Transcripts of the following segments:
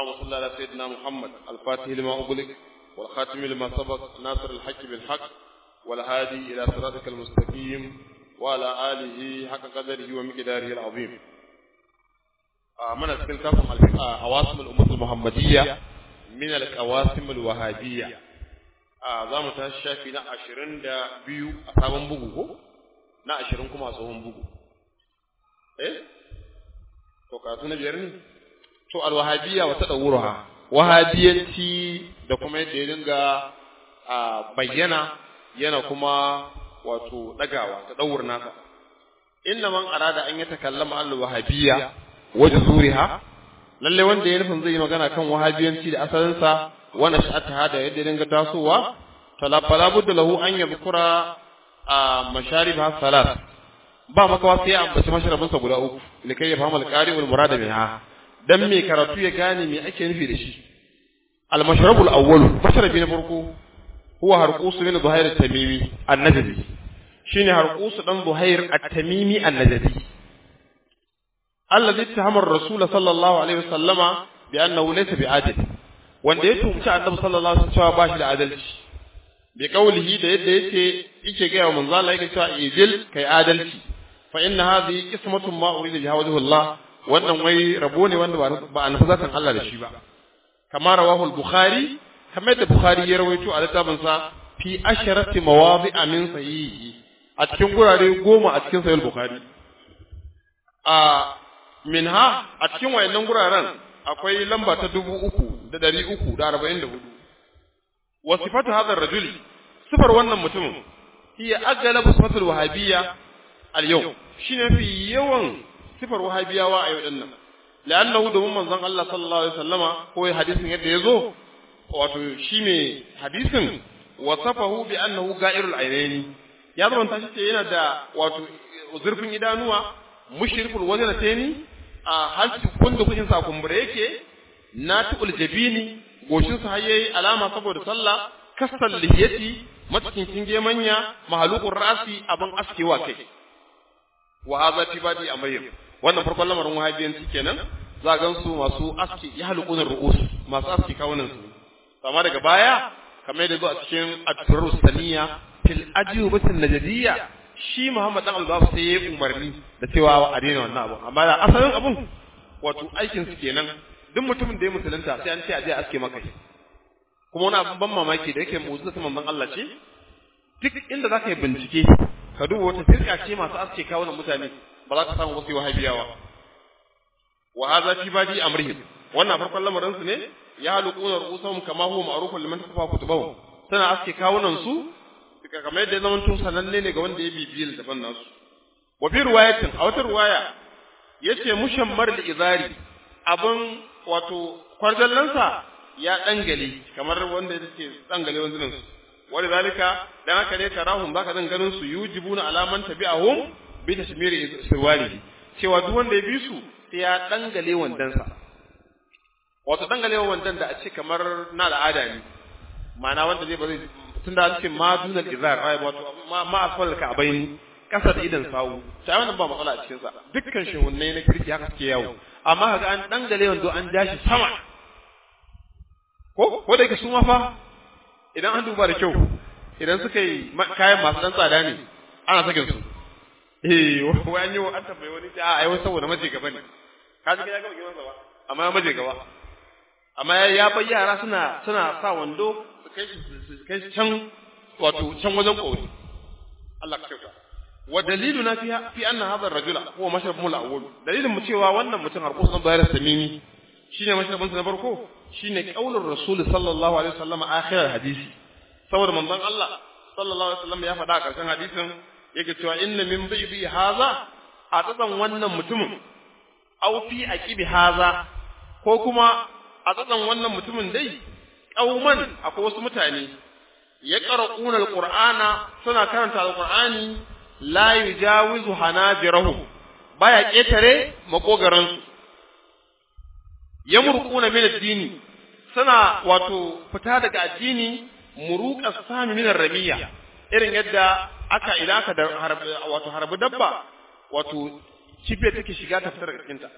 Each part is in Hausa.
اللهم صل على سيدنا محمد الفاتح لما أغلق والخاتم لما سبق ناصر الحق بالحق والهادي إلى صراطك المستقيم وعلى آله حق قدره ومقداره العظيم من أسكن عواصم الأمة المحمدية من القواسم الوهابية za mu tashi shafi na ashirin da biyu a sabon bugu ko na ashirin kuma a tsohon bugu eh to karatu na biyar ne to alwahabiyya wa tadawuruha wahabiyanci da kuma yadda ya dinga bayyana yana kuma wato dagawa tadawur nasa inna man arada an yatakallama al wahabiyya wa juzuriha lalle wanda ya nufin zai yi magana kan wahabiyanci da asalinsa wa nash'ataha da yadda ya dinga tasowa fala budda lahu an yadhkura masharibha salat ba makawa sai ya ambaci masharabinsa guda uku likai ya fahimta al-qari wal murada minha dan me karatu ya gane me ake nufi da shi al-mashrabul awwal mashrabi na farko huwa harqus min zuhair at-tamimi an-najdi shine harqus dan zuhair at-tamimi an-najdi alladhi ittahama ar-rasul sallallahu alaihi wasallama bi annahu laysa bi'adil wanda ya tumci annabi sallallahu alaihi wasallam ba shi da adalci bi qawlihi da yadda yake yake ga manzo Allah yake cewa idil kai adalci fa inna hadhihi qismatun ma urida biha wajhu Allah wannan wai rabo ne wanda ba a nufi zaton Allah da shi ba kamar rawahu al-bukhari kamar da bukhari ya rawaito a littafin sa fi asharati mawadi'a min sahihi a cikin gurare goma a cikin sahih bukhari a minha a cikin wayannan guraren akwai lamba ta dubu uku da ɗari uku da arba'in da hudu wa sifatu hadha rajuli sifar wannan mutumin hiya aglabu sifatul wahabiyya al-yawm shine fi yawan sifar wahabiyawa a yau dinnan la'annahu domin manzon Allah sallallahu alaihi wasallama ko hadisin yadda yazo wato shi ne hadisin wasafahu bi annahu ga'irul ainaini ya zama ta ce yana da wato zurfin idanuwa mushrikul wajnataini a halci kunda kushin sa kumbure yake natiqul jabini goshin sa yayi alama saboda sallah kasal lihiyati matsakin gemanya mahaluqur rasi abin askewa kai wa hadha fi badi amrihim wannan farkon lamarin wahabiyanci kenan za gan su masu aski ya halqunar ru'us masu aski kawunan su amma daga baya kamar da zo a cikin at-turus saniya fil ajubatin najdiyya shi Muhammad dan Al-Bab sai ya umarni da cewa a daina wannan abu amma da asalin abun wato aikin su kenan duk mutumin da ya musulunta sai an ce a je aske maka shi kuma wani abin ban mamaki da yake mu'jiza ta manzon Allah ce duk inda zaka yi bincike ka duba wata firka ce masu aske kawunan mutane ba za ka samu wasu wahabiyawa wa hadha fi badi amrihim wannan farkon lamarin su ne ya halquna ru'usahum kama huwa ma'rufun liman tafa kutubahum sana aske kawunan su kamar yadda zaman tun sananne ne ga wanda ya bibiye littafin nasu wa fi riwayatin a wata riwaya yace mushammar al-izari abin wato kwarjallansa ya dangale kamar wanda yake dangale wanzunan su wani zalika dan haka ne tarahum baka zan ganin su yujibuna alaman tabi'ahum bi tashmiri sirwali cewa duk wanda ya bi su sai ya dangale wandansa wato dangale wandan da a ce kamar na al'ada ne ma'ana wanda zai ba zai tun da ce ma dunal izar ai wato ma asfal ka abain kasa da idan sawu sai wannan ba matsala a cikin sa dukkan shehunne na kirki haka suke yawo amma kaga an dangale wando an jashi sama ko ko da yake su ma fa idan an duba da kyau idan suka yi kayan masu dan tsada ne ana sakin su eh wai an yi an tambaye wani a ai wai saboda maje gaba ne ka ji ya gaba gidan sa ba amma ya maje gaba amma ya bar yara suna suna sa wando su kai su kai can wato can wajen kori Allah ka kyauta wa daliluna fi fi anna hadha ar-rajula huwa mashrabuhu al-awwal dalilin mu cewa wannan mutum har kusan bayar samimi shine mashrabin sa na farko shine qaulur rasul sallallahu alaihi wasallam akhir hadisi saboda manzon Allah sallallahu alaihi wasallam ya faɗa a ƙarshen hadisin yake cewa inna min bibi hadha a tsatsan wannan mutumin aw fi aqibi hadha ko kuma a tsatsan wannan mutumin dai kauman akwai wasu mutane ya qara'una alqur'ana suna karanta alqur'ani la yujawizu hanajirahum baya ketare makogaran su yamruquna min ad-dini suna wato fita daga addini muruqa sami min ramiya irin yadda aka idan aka da wato harbi dabba wato cibe take shiga ta fitar daga cikinta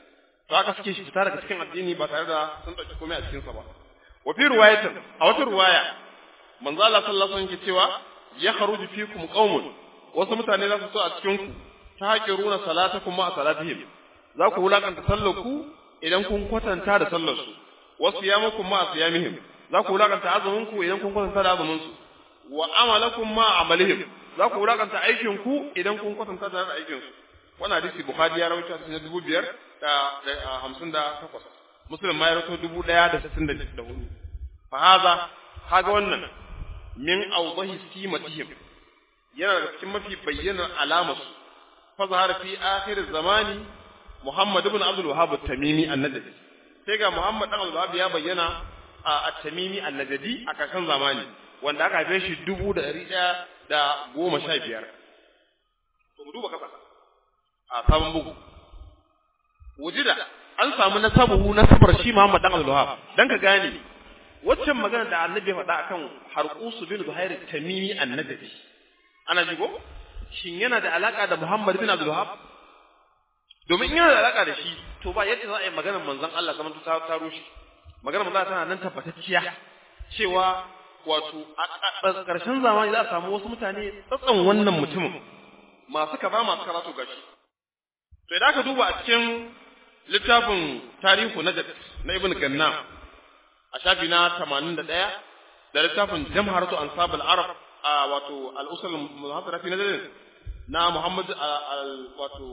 to haka suke shi fita daga cikin addini ba tare da sun dauki komai a cikin sa ba wa fi riwayatin a wata riwaya manzo Allah sallallahu alaihi wasallam ke cewa ya kharuju fikum qaumun wasu mutane za su so a cikin ku ta haƙiruna salatakum ma salatihim za ku wulakanta sallar ku idan kun kwatanta da sallar su wasu yamakum ma siyamihim za ku wulakanta azumin ku idan kun kwatanta da azumin su wa amalakum ma amalihim za ku wulakanta aikin ku idan kun kwatanta da aikin su wannan hadisi bukhari ya rawaito cikin dubu biyar da hamsin da takwas muslim ma ya rawaito dubu ɗaya da sittin da hudu fa haza kaga wannan min awdahi simatihim yana da cikin mafi bayyanar alamar su fa zahara fi akhir zamani muhammad ibn abdul wahhab at-tamimi an-najdi sai ga muhammad ibn abdul wahhab ya bayyana a at-tamimi an-najdi a karshen zamani wanda aka haife shi dubu da ɗari ɗaya da goma sha biyar to mu duba kasa a sabon bugu wujida an samu nasabuhu nasabar shi Muhammad dan Abdul Wahab dan ka gane waccan magana da Annabi ya faɗa akan Harqus bin Zuhair Tamimi annabi ana jigo shin yana da alaka da Muhammad bin Abdul Wahab domin in yana da alaka da shi to ba yadda za a yi maganar manzon Allah zaman ta ta rushe maganar manzon tana nan tabbatacciya cewa wato a ƙarshen zamani za a samu wasu mutane tsatsan wannan mutumin masu kaza masu karatu gashi to idan aka duba a cikin littafin tarihu na na ibn ganna a shafi na 81 da littafin jamharatu ansab al-arab a wato al-usul muhaddara fi nazar na muhammad wato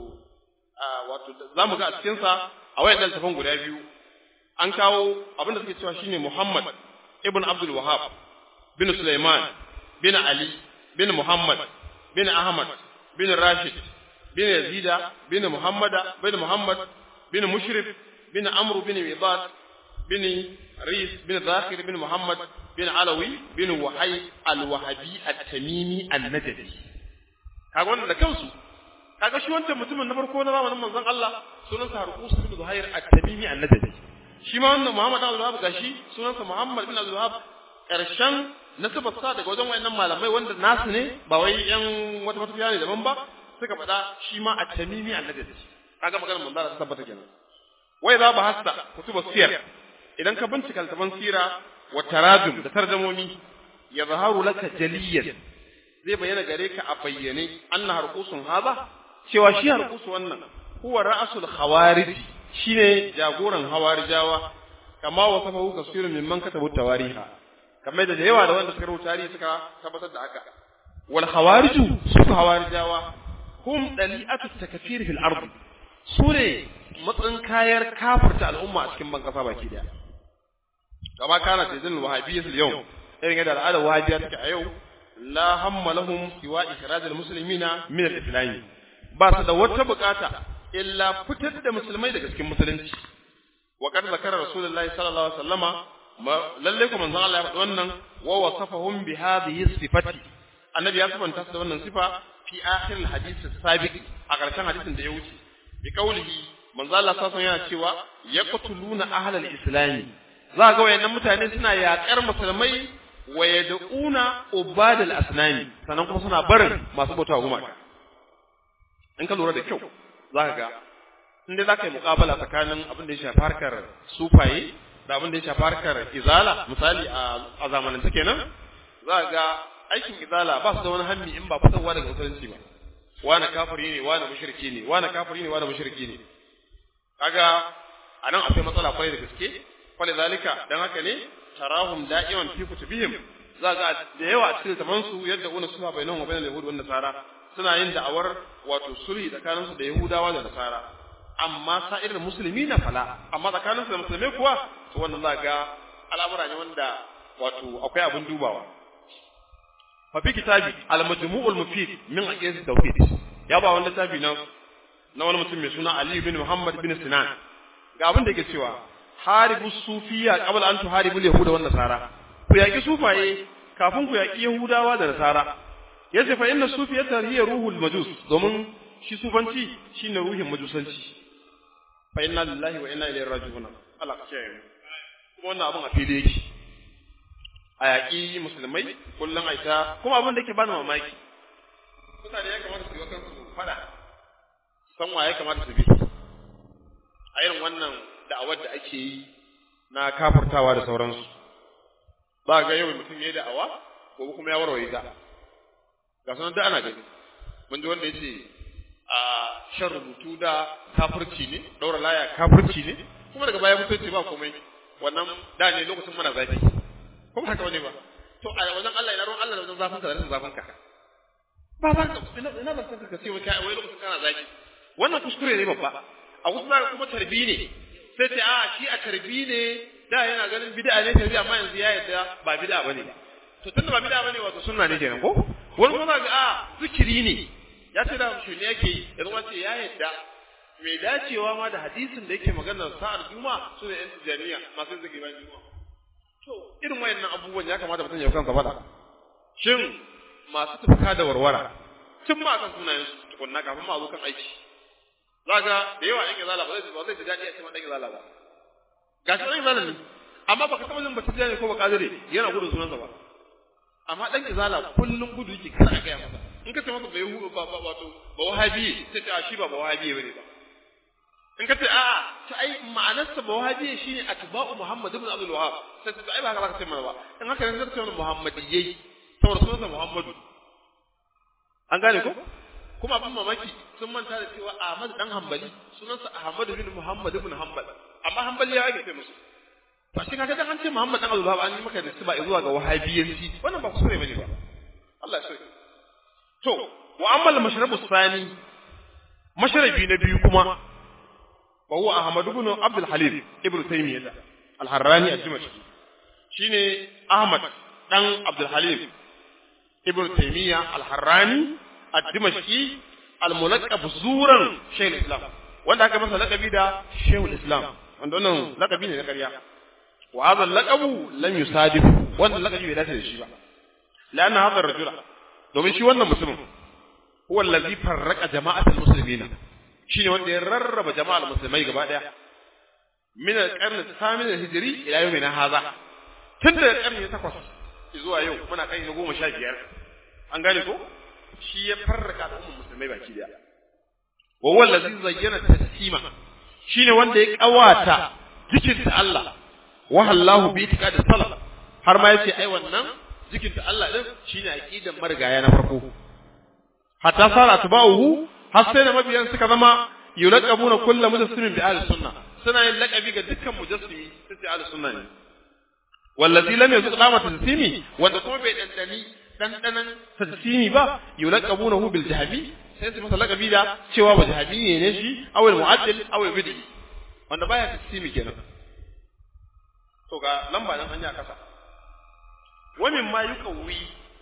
wato zamu ga a cikin sa a wayan littafin guda biyu an kawo abin da suke cewa shine muhammad ibn abdul wahhab bin sulaiman bin ali bin muhammad bin ahmad bin rashid bin yazida bin muhammada bin muhammad bin mushrif bin amru bin mibat bin ris bin zakir bin muhammad bin alawi bin wahai al-wahabi at-tamimi an-najdi kaga wannan da kansu kaga shi wancan mutumin na farko na zamanin manzon Allah sunansa Harqus bin Zuhair at-tamimi an-najdi shi ma wannan Muhammad Abdul Wahab gashi sunansa Muhammad bin Abdul Wahab karshen nasabar sa daga wajen wayannan malamai wanda nasu ne ba wai yan wata matafiya ne daban ba suka faɗa shi ma at-tamimi an-najdi kaga maganar manzon Allah tabbata kenan wai za ba hasta kutuba siyar idan ka bincika littafan sira wa tarajum da tarjamomi ya zaharu laka jaliyan zai bayyana gare ka a bayyane anna harqusun haza cewa shi harqusu wannan huwa ra'sul khawarij shine jagoran hawarijawa kama wasafahu kasirun mimman katabu tawariha kamar da yawa da wanda suka rubuta tarihi suka tabbatar da haka wal khawariju su hawarijawa hum dali'atu takfir fil ardi su ne matsayin kayar kafirta al'umma a cikin ban kasa baki daya kama kana tazin wahabiyyah yau irin yadda al'adar wahabiyya take a yau la hamma lahum siwa ikhraj al-muslimina min al-islam ba su da wata bukata illa fitar da musulmai daga cikin musulunci wa kad zakara rasulullahi sallallahu alaihi wasallama lalle kuma manzon Allah ya faɗi wannan wa wasafahum bi hadhihi sifati annabi ya sifanta su da wannan sifa fi akhir al-hadith as-sabiq a ƙarshen hadisin da ya wuce bi kaulihi manzo Allah sallallahu yana cewa yaqtuluna ahlal islami za ga wayannan mutane suna yaƙar musulmai wa yad'una ubadal asnami sannan kuma suna barin masu bauta gumaka in ka lura da kyau za ka ga in dai za ka yi muƙabala tsakanin abin da ya shafi harkar sufaye da abin da ya shafi harkar izala misali a zamanance kenan za ka ga aikin izala ba su da wani hammi in ba fitarwa daga musulunci ba wani kafiri ne wani mushriki ne wani kafiri ne wani mushriki ne kaga anan akwai matsala kwarai da gaske kwale zalika dan haka ne tarahum da'iman fi kutubihim za ga da yawa a cikin zaman su yadda una suha bainahum wa bainal yahud wan nasara suna yin da'awar wato sulhi tsakanin su da yahudawa da nasara amma sa'ir musulmi na fala amma tsakanin su da musulmai kuwa to wannan za ga al'amura ne wanda wato akwai abin dubawa ففي كتابي المجموع المفيد من عقيدة التوحيد يا با wannan littafi na na wani mutum mai suna Ali bin Muhammad bin Sinan ga abin da yake cewa haribu sufiya qabla an tuharibu yahuda wan nasara ku yaki sufaye kafin ku yaki yahudawa da nasara yace fa inna sufiyata hiya ruhul majus domin shi sufanci shine ruhin majusanci fa inna lillahi wa inna ilaihi raji'un Allah ka kiyaye kuma wannan abin a fili yake a yaƙi musulmai kullum a ita kuma abin da yake bani mamaki mutane ya kamata su yi wa kansu fada san wa ya kamata su bi a irin wannan da'awar da ake yi na kafurtawa da sauransu ba ga yau mutum ya yi da'awa ko kuma ya warware ta ga sanar da ana gani mun ji wanda ya ce a shan rubutu da kafirci ne daura laya kafirci ne kuma daga baya mutunci ba komai wannan da ne lokacin muna zafi kuma haka wani ba to a wajen Allah ina ruwan Allah da wajen zafin ka da rashin zafin ka ba ba ina ina ban san ka ce wai wai lokacin kana zafi wannan kuskure ne babba a wasu zaka kuma tarbi ne sai ce a shi a tarbi ne da yana ganin bid'a ne tarbi amma yanzu ya yarda ba bid'a bane to tunda ba bid'a bane wato sunna ne kenan ko wani kuma ga a zikiri ne ya ce da shi ne yake yi yanzu wace ya yarda mai dacewa ma da hadisin da yake magana sa'ar juma'a su ne yan tijaniya masu zikiri bayan juma'a to irin wayannan abubuwan ya kamata mutum ya kansa faɗa shin masu tufka da warwara tun ma kan sunayen su tukunna kafin ma zo kan aiki zaka da yawa yan izala ba zai ba zai ji daɗi a cikin dan izala ba gashi dan izala ne amma baka taɓa jin ba tijani ko ba kadire yana gudun sunansa ba amma dan izala kullum gudu yake kana ga masa in ka ce masa bai hu ba ba wato ba wahabi sai ta shi ba ba wahabi bane ba in ka ce a'a to ai ma'anarsa ba wahabi shine atba'u muhammad ibn abdul wahhab sai ta ai ba haka ce mana ba in haka ne zai ce mana muhammadiyai saboda sunansa muhammadu an gane ko kuma abin mamaki sun manta da cewa ahmad dan hanbali sunansa ahmad bin muhammad ibn hanbal amma hanbali ya ake ce musu ba shi kaga dan an ce muhammad dan abdul wahhab an yi maka da ba zuwa ga wahabiyanci wannan ba kuskure bane ba Allah ya sauke To, wa ammal mashrabu sani, mashrabi na biyu kuma, wa huwa Ahmad ibn Abdul Halim ibn Taymiyyah al-Harrani al-Dimashqi. Shine Ahmad dan Abdul Halim ibn Taymiyyah al-Harrani al-Dimashqi al-mulaqab zuran Shaykhul Islam. Wanda aka masa laqabi da Shaykhul Islam. Wanda wannan laqabi ne na ƙarya. Wa hadha al-laqabu lam yusadif. Wannan laqabi bai dace da shi ba. لأن هذا الرجل domin shi wannan mutumin huwa allazi farraqa jama'atul muslimina shine wanda ya rarraba jama'ar musulmai gaba daya min al-qarn al-thamin al-hijri ila yawmina hadha tun da karni takwas zuwa yau muna kai na goma sha biyar an gane ko shi ya farraka al'ummar musulmai baki daya wa huwa allazi zayyana taslima shine wanda ya kawata jikinta Allah wa hallahu bi itiqadi salaf har ma yace ai wannan zikinta Allah din shine aqidan marigaya na farko hatta sara atba'uhu har sai da mabiyan suka zama yulaqabuna kullu mujassimin bi ahli sunna suna yin laqabi ga dukkan mujassimi sai ahli sunna ne wallazi lam yuzuq qama taslimi wanda kuma bai dandani dandanan taslimi ba yulaqabunahu bil jahmi sai su masa laqabi da cewa ba jahmi ne shi aw al mu'addil aw al bid'i wanda baya taslimi kenan to ga lamba nan hanya kasa ومما يقوي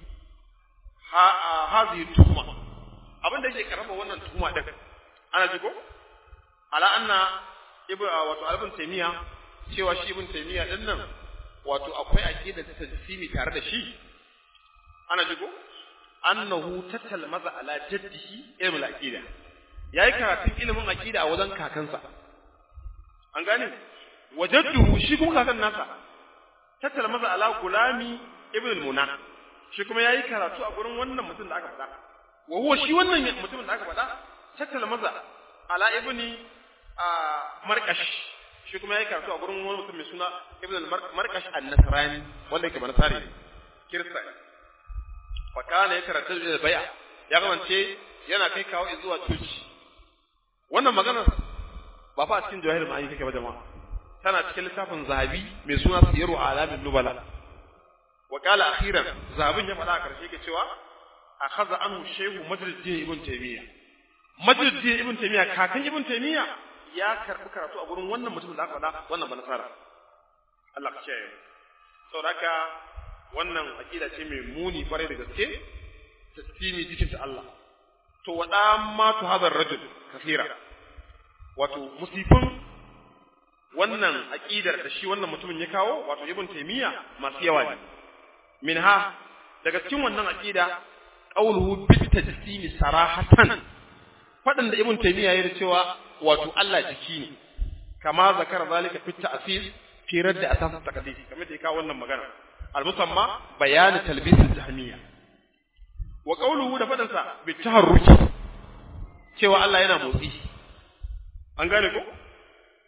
هذه التهمة abin da yake karama wannan tuhuma din ana ji ko ala anna ibn wato ibn taymiya cewa shi ibn taymiya din nan wato akwai aqida ta tajsimi tare da shi ana ji ko annahu tatalmaza ala jaddihi ilmul aqida yayi karatun ilimin aqida a wajen kakansa an gane wajadduhu shi kuma kakan nasa tatalmaza ala gulami ibn al-muna shi kuma yayi karatu a gurin wannan mutum da aka faɗa wa huwa shi wannan mutumin da aka faɗa tattala maza ala ibni markash shi kuma yayi karatu a gurin wani mutum mai suna ibn al-markash an-nasrani wanda yake banasari ne kirista fa kana ya karatu da bai'a ya kamance yana kai kawo zuwa coci wannan magana ba fa a cikin jawahir ma'ani take ba jama'a tana cikin littafin zahabi mai suna siyaru alamin nubala wa qala akhiran zahabin ya faɗa a karshe ke cewa akhadha anhu shehu majruddin ibn taymiya majruddin ibn taymiya kakan ibn taymiya ya karbi karatu a gurin wannan mutumin da aka faɗa wannan banasara Allah ka kiyaye saboda haka wannan aqida ce mai muni kwarai da gaske taslimi jikin ta Allah to wada ma tu hadar rajul kafira wato musifin wannan aqidar da shi wannan mutumin ya kawo wato ibn taymiya masu yawa ne minha daga cikin wannan aqida qawluhu bit tajsimi sarahatan fadan da ibn taymiya ya cewa wato Allah jiki ne kama zakara zalika fit ta'sis fi radd asas taqdis kamar da ya kawo wannan magana al-musamma bayan talbis al-jahmiyya wa qawluhu da fadan sa bit taharruki cewa Allah yana motsi an gane ko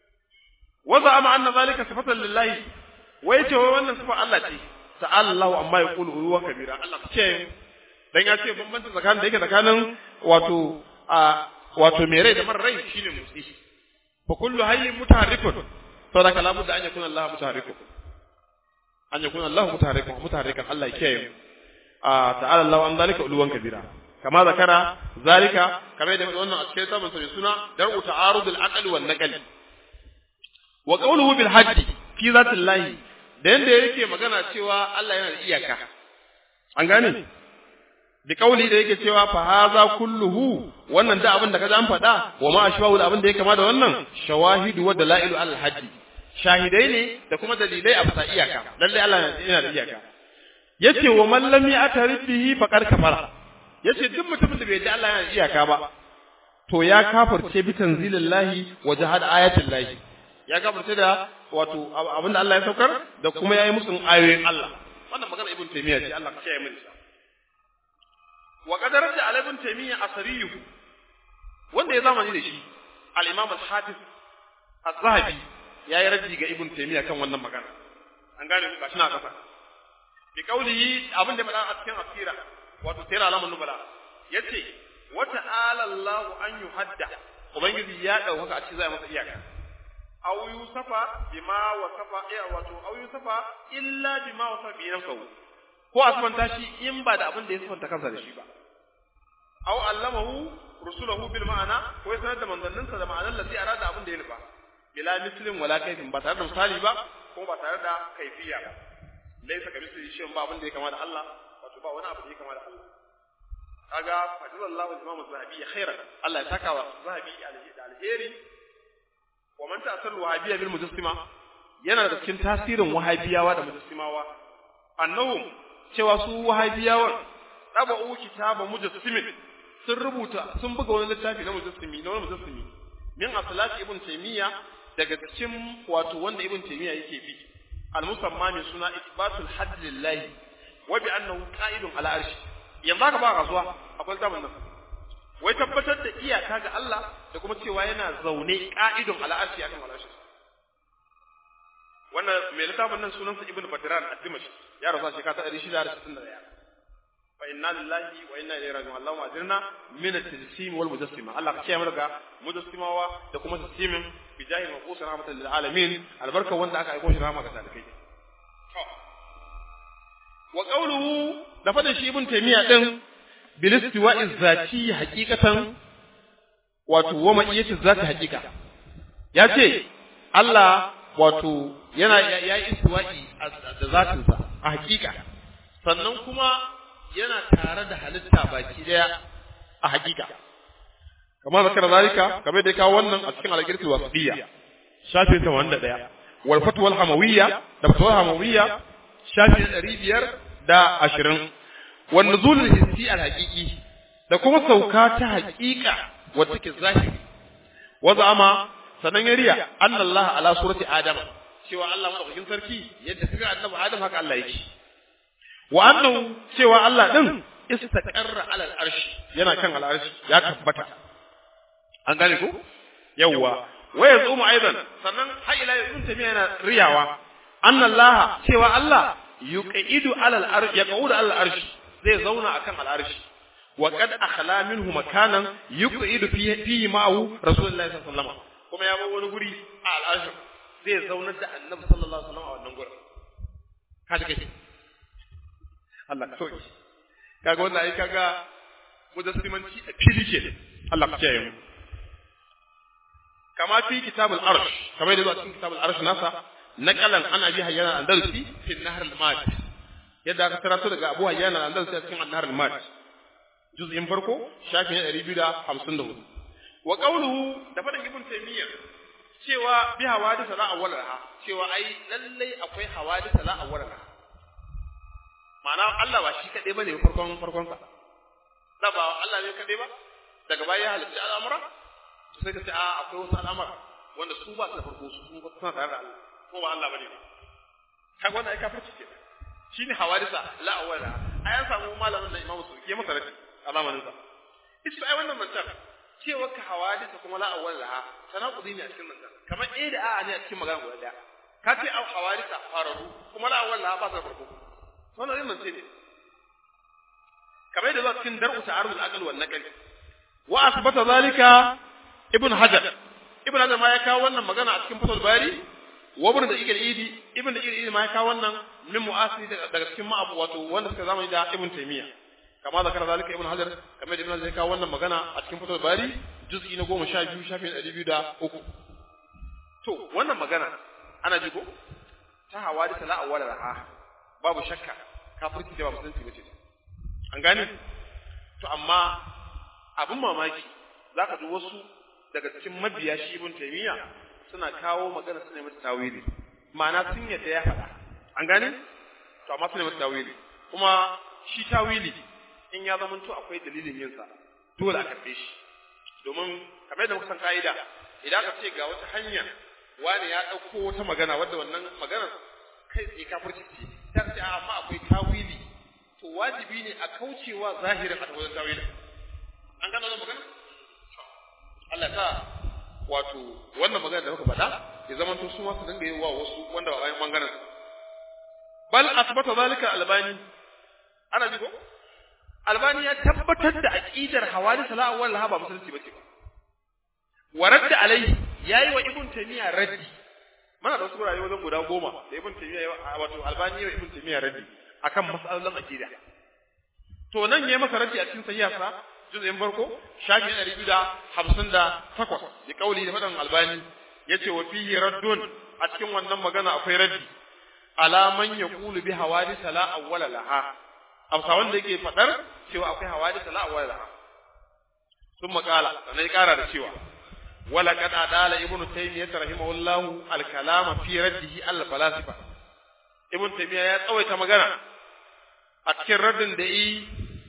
wa za'ama anna zalika sifatan lillahi wai ce wai wannan sifar Allah ce ta'ala Allahu amma yaqulu huwa kabira Allah ce dan ya ce bambanci tsakanin da yake tsakanin wato a wato mai rai da mara rai shine motsi fa kullu hayyin mutaharrikun saboda kalamu da an yakuna Allah mutaharrikun an yakuna Allah mutaharrikun mutaharrikan Allah ya kiyaye a ta'ala Allah an zalika uluwan kabira kama zakara zalika kamar da wannan a cikin sabon sai suna dar'u ta'arudul aqli wan naqli wa qawluhu bil hajj fi zatillahi da yanda yake magana cewa Allah yana da iyaka an gane bi kauli da yake cewa fa haza kulluhu wannan da abin da kaza an faɗa wa ma ashwahu da abin da ya kama da wannan shawahidu wa dalailu al hajj shahidai ne da kuma dalilai a bisa iyaka lalle Allah yana da iyaka yace wa man lam ya'tarif bihi faqad kafara yace duk mutumin da bai ji Allah yana da iyaka ba to ya kafirce bi tanzilillahi wa jahad ayatillahi ya kafirce da wato abin da Allah ya saukar da kuma yayi musun ayoyin Allah wannan magana ibn taymiya ce Allah ka kiyaye mu wa qadarat ala ibn taymiya asariyuhu wanda ya zamani da shi al-imam al-hafiz az-zahabi yayi raddi ga ibn taymiya kan wannan magana an gane ku gashi na kasa bi kaulihi abin da faɗa a cikin asira wato sayar alamun nubala yace wa ta'ala Allah an yuhadda ubangiji ya dauka a cikin zai masa iyaka aw yusafa bima wasafa ya wato aw yusafa illa bima wasafa bi nafsihi ko asmanta shi in ba da abin da ya sifanta kansa da shi ba aw allamahu rusulahu bil ma'ana ko ya sanar da manzanninsa da ma'anar lati arada abin da ya nufa bila mislin wala kaifin ba tare da misali ba ko ba tare da kaifiya ba laisa kamithlihi shay'un ba abin da ya kama da Allah wato ba wani abu da ya kama da Allah kaga fadlallahu al-imam az-zahabi khairan Allah ya saka wa zahabi da alheri wa man ta'sal wahabiyya bil mujassima yana da cikin tasirin wahabiyawa da mujassimawa annahum cewa su wahabiyawan taba'u kitaba mujassimin sun rubuta sun buga wani littafi na mujassimi na wani mujassimi min asalati ibn taymiya daga cikin wato wanda ibn taymiya yake bi al-musamma min suna isbatul hadd lillahi wa bi annahu qa'idun ala arshi yanzu aka ba kasuwa akwai zaman nan wai tabbatar da iyaka ga Allah da kuma cewa yana zaune qa'idun ala arshi akan al-arshi wannan mai littafin nan sunansa ibn badran ad-dimashq ya rasu shekara ta 661 fa inna lillahi wa inna ilaihi raji'un Allahumma ajirna min at-tajsim wal mujassima Allah ka kiyaye mu daga mujassimawa da kuma tajsimin bi jahi maqus rahmatan lil alamin albarka wanda aka aiko shi rahama ga talikai wa qawluhu da fadin shi ibn taymiya din bil istiwa'i zati haqiqatan wato wa ma'iyati zati haqiqa ya ce Allah wato yana yayi istiwa'i da zatinsa a haqiqa sannan kuma yana tare da halitta baki daya a hakika kamar zakar zalika kamar da ya kawo wannan a cikin al-girti wasiyya shafi 81 wal fatwa al-hamawiyya da fatwa hamawiyya shafi 520 wan nuzul al-hissi al-haqiqi da kuma sauka ta hakika wacce ke zahiri wa zama sanan ya riya anna ala surati adam cewa Allah madaukakin sarki yadda suka annabi adam haka Allah yake wa annahu cewa Allah din istaqarra ala al-arsh yana kan al-arsh ya tabbata an gane ko yawa wa yazumu aidan sannan har ila yanzu tabiya yana riyawa anna Allah cewa Allah yuqidu ala al-arsh yaqudu ala al-arsh zai zauna akan al-arsh wa qad akhla minhu makanan yuqidu fihi fihi ma'ahu rasulullahi sallallahu alaihi wasallam kuma ya bar wani guri a al-arsh zai zaunar da annabi sallallahu alaihi wasallam a wannan gurin kaji kai Allah ka soki kaga wannan ai kaga mujassimanci a fili ke Allah ka kiyaye mu kama fi kitabul arsh kamar da zuwa cikin kitabul arsh nasa naqalan ana bi hayyana andalusi fi nahr al-mad yadda aka tarato daga Abu Hayyan al-Andalusi a cikin an-nahr al-mad juz'in farko shafi na 254 wa qawluhu da fadan ibn taymiyyah cewa bi hawadith la awwalaha cewa ai lallai akwai hawadith la awwalaha ma'ana Allah ba shi kaɗai ba ne farkon farkon sa da ba Allah ne kaɗai ba daga baya ya halitta al'amura to sai ka ce a akwai wasu al'amura wanda su ba su da farko su kuma suna tare da Allah ko ba Allah bane ba kaga wannan ai kafirci ke shine hawadisa la awwala ai an samu malamin da Imam Sufi ya masa rashi a zamanin sa ita ai wannan mantar cewa ka hawadisa kuma la awwala tanakudi ne a cikin nan kamar eh da a'a ne a cikin magana guda daya ka ce au hawarisa fararu kuma la awwal la ba sa farko wannan yin mance ne kamar yadda zuwa cikin dar'u ta'arud al-aql wal naql wa asbata zalika ibn hajar ibn hajar ma ya kawo wannan magana a cikin fatul bari wa ibn da ikil idi ibn da ikil idi ma ya kawo wannan min mu'asiri daga cikin ma'abu wato wanda suka zamani da ibn taymiya kama zakara zalika ibn hajar kamar da ibn hajar ya kawo wannan magana a cikin fatul bari juz'i na 12 shafin 203 to wannan magana ana ji ko ta hawadisa la awwala laha babu shakka kafirci da ba musulunci bace an gane to amma abin mamaki zaka ji wasu daga cikin mabiya shi ibn taymiya suna kawo magana suna mata tawili ma'ana sun yadda ya faɗa an gane to amma suna mata tawili kuma shi tawili in ya zama to akwai dalilin yin sa dole a karbe shi domin kamar yadda muka san ka'ida idan aka ce ga wata hanya wani ya ɗauko wata magana wadda wannan magana kai tsaye kafirci ce ta ce amma akwai tawili to wajibi ne a kaucewa zahirin a wajen tawili an gano wannan magana Allah ta wato wannan magana da muka faɗa ya zama to su ma su dinga yi wa wasu wanda ba bayan bangaren bal asbata zalika albani ana ji ko albani ya tabbatar da aqidar hawali sala'a wal ba musulunci bace ba waradda alai yayi wa ibn taymiya raddi mana da wasu gurare wajen guda goma da ibn taymiya wato albani wa ibn taymiya raddi akan mas'alan aqida to nan yayi masa raddi a cikin sahiha juz'in farko shafi ɗari biyu da hamsin da takwas ya kauli da faɗin albani ya ce wa fihi raddun a cikin wannan magana akwai raddi ala man yaqulu bi hawadith la awwala laha amsa wanda yake faɗar cewa akwai hawadith la awwala laha sun makala sannan ya ƙara da cewa wala qad adala ibnu taymiyyah rahimahullahu al kalama fi raddihi al falasifa ibnu taymiyyah ya tsawaita magana a cikin raddin da yi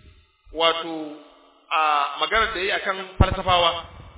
wato a maganar da yi akan falsafawa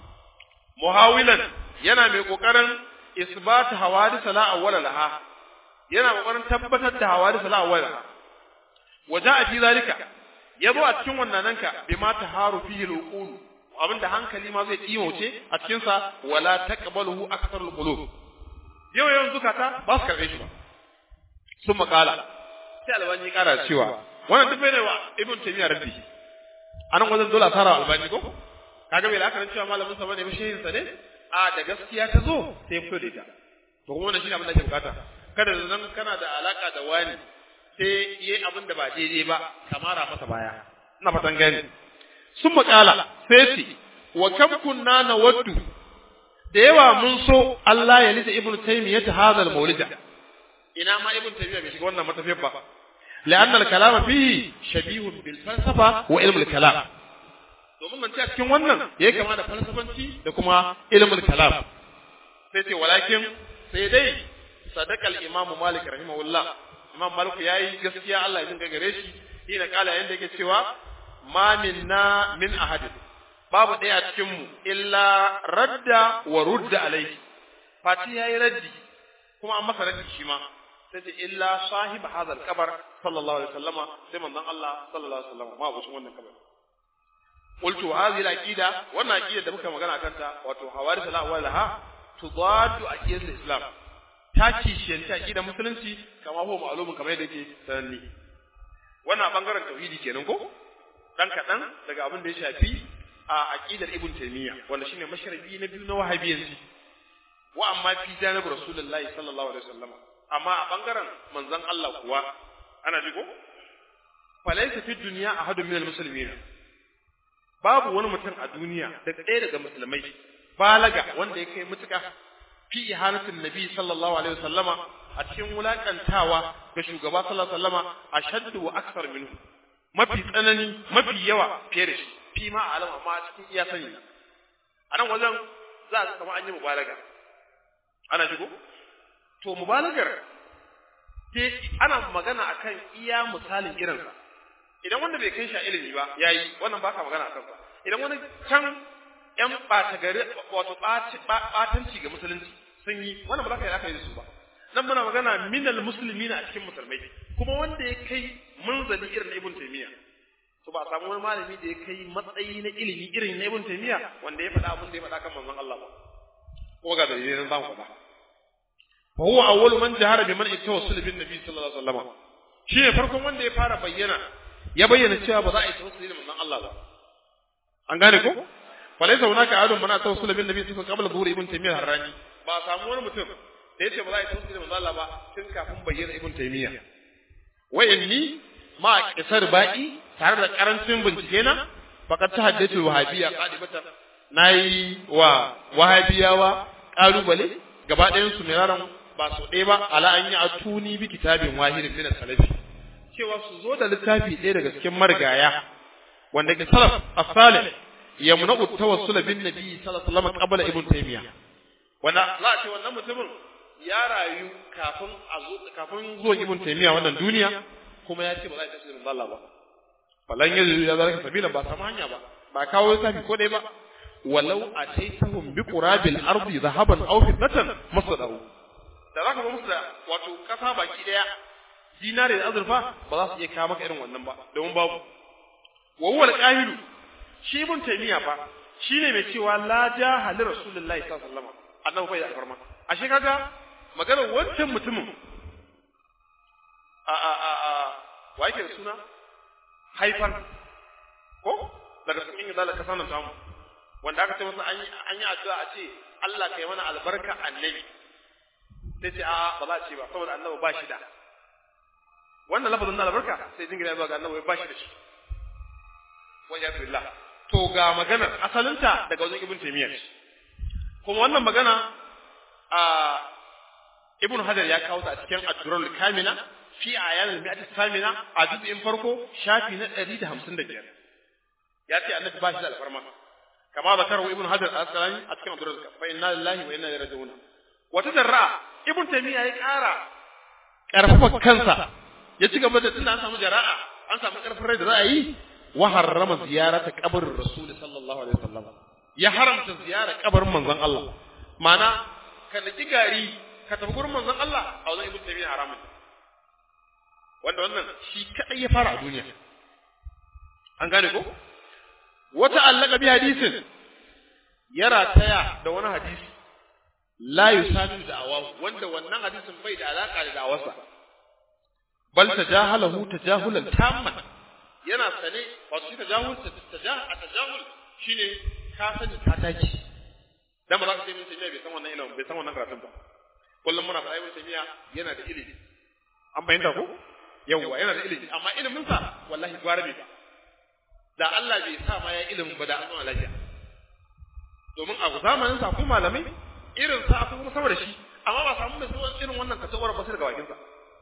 muhawilan yana mai kokarin isbat hawadith la awwala laha yana kokarin tabbatar da hawadith la awwala laha waja'a fi zalika yabo a cikin wannan nanka bima taharu fihi al-uqul abinda hankali ma zai kimauce a cikin sa wala taqbaluhu aktharul qulub yau yau zukata ba su karbe shi ba sun makala sai albani ya kara cewa wannan duk bai wa ibn taymiyyah raddi anan wajen dole a tara albani ko kaga bai lakarin cewa malamin sa bane shehin sa ne a da gaskiya ta zo sai fito da ita to kuma wannan shine abin da ake bukata kada da zan kana da alaka da wani sai yayi abin da ba daidai ba kamara masa baya ina fatan gani sun makala sai ce wa kam kunna nawaddu da yawa mun so Allah ya lisa ibnu taymiyyah hadal maulida ina ma ibnu taymiyyah bai shiga wannan matafiyar ba لأن الكلام فيه شبيه بالفلسفة وعلم الكلام domin mance a cikin wannan ya yi kama da falsafanci da kuma ilimin kalam sai ce walakin sai dai sadakal imam malik rahimahullah imam malik ya yi gaskiya Allah ya jinga gare shi shi na kala yanda yake cewa ma minna min ahadin babu ɗaya a cikin mu illa radda wa rudda alaihi fati yayi raddi kuma an masa raddi shi ma sai ce illa sahib hadal kabar sallallahu alaihi wasallama sai manzon Allah sallallahu alaihi wasallama ma abucin wannan kabar qultu hadhihi al-aqida wannan aqida da muka magana kanta wato hawarith al-awwalaha tudaddu aqidat al-islam ta kishiyanci aqida musulunci kama ho ma'lumun kamar yadda yake sananni wannan bangaren tauhidi kenan ko dan kadan daga abin da ya shafi a aqidar ibn taymiya wanda shine mashrabi na biyu na wahabiyyanci wa amma fi janib rasulullahi sallallahu alaihi wasallama amma a bangaren manzon Allah kuwa ana ji ko falaysa fi dunya ahadun min almuslimin babu wani mutum a duniya da ɗaya daga musulmai balaga wanda ya kai mutuka fi ihanatin nabi sallallahu alaihi wasallama a cikin wulakantawa ga shugaba sallallahu alaihi wasallama ashaddu wa akthar minhu mafi tsanani mafi yawa fiye da shi fi ma alam amma a cikin iya sani a nan wajen za a kama an yi mubalaga ana shigo to mubalagar sai ana magana akan iya misalin irinsa idan wanda bai kai shi a ilimi ba yayi wannan ba ka magana akan sa idan wani can yan ɓata gari wato ɓatanci ga musulunci sun yi wannan ba za ka yi aka yi su ba nan muna magana minal musulmi a cikin musulmai kuma wanda ya kai munzali irin na ibn taymiya to ba a samu wani malami da ya kai matsayi na ilimi irin na ibn taymiya wanda ya faɗa abin da ya faɗa kan manzon Allah ba kuma ga dalilai nan zamu faɗa fa huwa awwalu man jahara bi man ittawassul bin nabi sallallahu alaihi wasallam shi ne farkon wanda ya fara bayyana ya bayyana cewa ba za a yi tawassuli da manzon Allah ba an gane ko fa laysa hunaka ahadun man tawassul bin nabi sallallahu alaihi wasallam qabla zuhur ibn taymiyyah harrani ba samu wani mutum da yace ba za a yi tawassuli da manzon Allah ba tun kafin bayyana ibn taymiyyah wa inni ma kisar ba'i tare da karancin bincike na faqad tahaddathu wahabiyya qadibatan nayi wa wahabiyawa kalubale gaba ɗayan su miraran ba su ɗaya ba ala an yi atuni bi kitabin wahidin min salafi cewa su zo da littafi ɗaya daga cikin marigaya wanda ke salaf as-salih yamna'u tawassul bin nabi sallallahu alaihi wasallam qabla ibn taymiya wanda za a ce wannan mutumin ya rayu kafin a zo kafin zuwan ibn taymiya wannan duniya kuma ya ce ba za a tafi da Allah ba falan yanzu ya zalika sabila ba samu hanya ba ba kawo littafi ko ɗaya ba walau ataitahum bi qurabil ardi dhahaban aw fidatan masadahu da zaka ga musu da wato kasa baki daya dinare da azurfa ba za su iya kawo maka irin wannan ba domin babu wa huwa al-qahilu shi ibn taymiya fa shine mai cewa la jahali rasulullahi sallallahu alaihi wasallam annabi bai da alfarma ashe kaga maganar wancan mutumin a a a a wa yake da suna haifan ko daga cikin izala ka sanin samu wanda aka ce masa an yi an yi addu'a a ce Allah kai mana albarka annabi sai ce a ba za a ce ba saboda annabi ba shi da wannan lafazin na albarka sai jingina zuwa ga annabi ba shi da shi wa ya billah to ga maganar asalinta daga wajen ibn taymiyyah kuma wannan magana a ibn hajar ya kawo ta a cikin ad-durrul kamina fi ayan al-mi'at samina a juz'in farko shafi na 155 ya ce annabi ba shi da alfarma kama zakaru ibn hajar al-asqalani a cikin ad-durrul fa inna lillahi wa inna ilaihi raji'un wata darra ibn taymiya ya ƙara ƙarfafa kansa ya ci gaba da tunda an samu jara'a an samu ƙarfin rai da za a yi wa harrama ziyarata qabrin rasul sallallahu alaihi wasallam ya haramta ziyarar kabarin manzon Allah ma'ana ka naki gari ka tafi gurin manzon Allah a wajen ibn taymiya haramun wanda wannan shi kadai ya fara a duniya an gane ko wata allaka bi hadisin ya rataya da wani hadisi la yusadu da'awahu wanda wannan hadisin bai da alaka da da'awarsa bal tajahalahu tajahulan tamman yana sane wato shi tajahul tajahul tajahul shine ka sani ka taki dan ba za ka ce min tafiya bai san wannan ilimin bai san wannan karatun ba kullum muna faɗa ibn tafiya yana da ilimi an bayyana ko yawwa yana da ilimi amma ilimin sa wallahi gwara bai ba da Allah bai sa ma ya ilimin ba da an zama lafiya domin a zamanin sa akwai malamai irin sa akwai kuma saboda shi amma ba samu mai sauran irin wannan katawar ba sai daga bakin sa